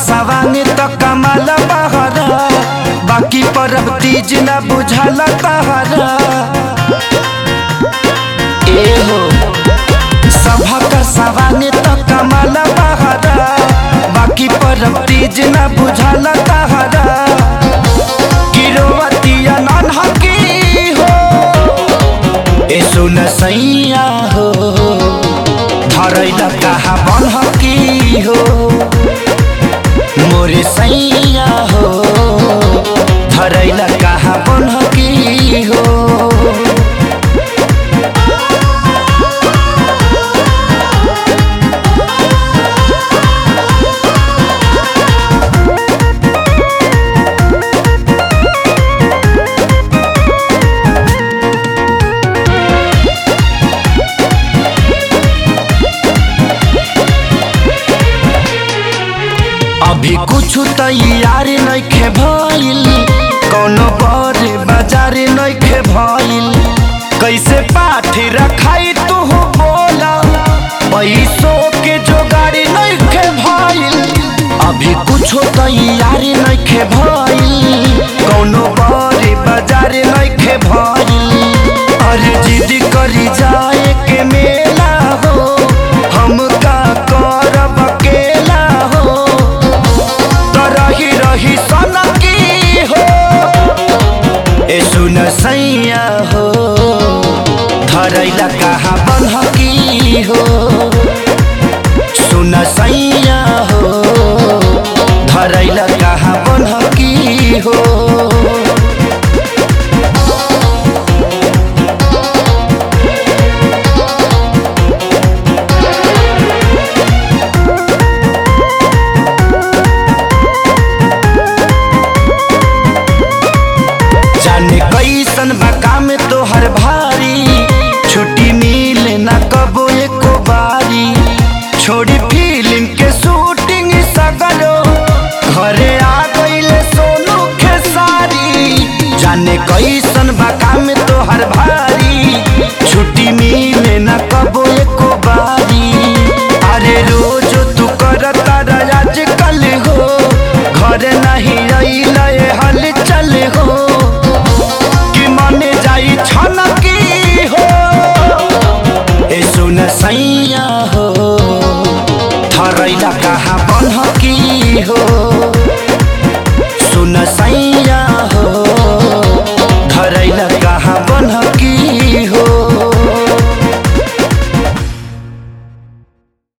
सवांग त कमाल बहरा बाकी परब तीज न बुझाला तहरा ए हो सभा का सवांग त कमाल बहरा बाकी परब तीज न बुझाला तहरा गिरोवतिया नन हकी हो ए सुन सैया हो धरैला कहा बन हकी हो मोरे सैया हो धरैला कहा बन हकी हो अभी कुछ तैयार नइखे भइल कौनो बड़े बाजार नइखे भइल कैसे पाठ रखाई तू बोला पैसों के जोगाड़ी नइखे भइल अभी कुछ तैयार नइखे भइल कौनो बड़े बाजार नइखे भइल अरे जिद करी जाए के मेला हो हम का करब अकेला हो त रही रही सनकी हो ए सुन सैया हो धरैला कहाँ बनहकी हो सुन सैया हो धरैला कहाँ बनहकी हो जाने कैसन बा काम तोहर भारी छुट्टी मिले ना कबो एको बारी छोड़ी फिल्म के शूटिंग सगरो घरे आ गईले सोनू खेसारी जाने कैसन बा काम तोहर भारी छुट्टी मिले ना कबो एको बारी अरे रोज तू करता आज कल हो घर नहीं अइले हल चल हो कि मने जाई छनकी हो ए सुन सैया हो थरैला कहाँ बनहकी हो सुन सैया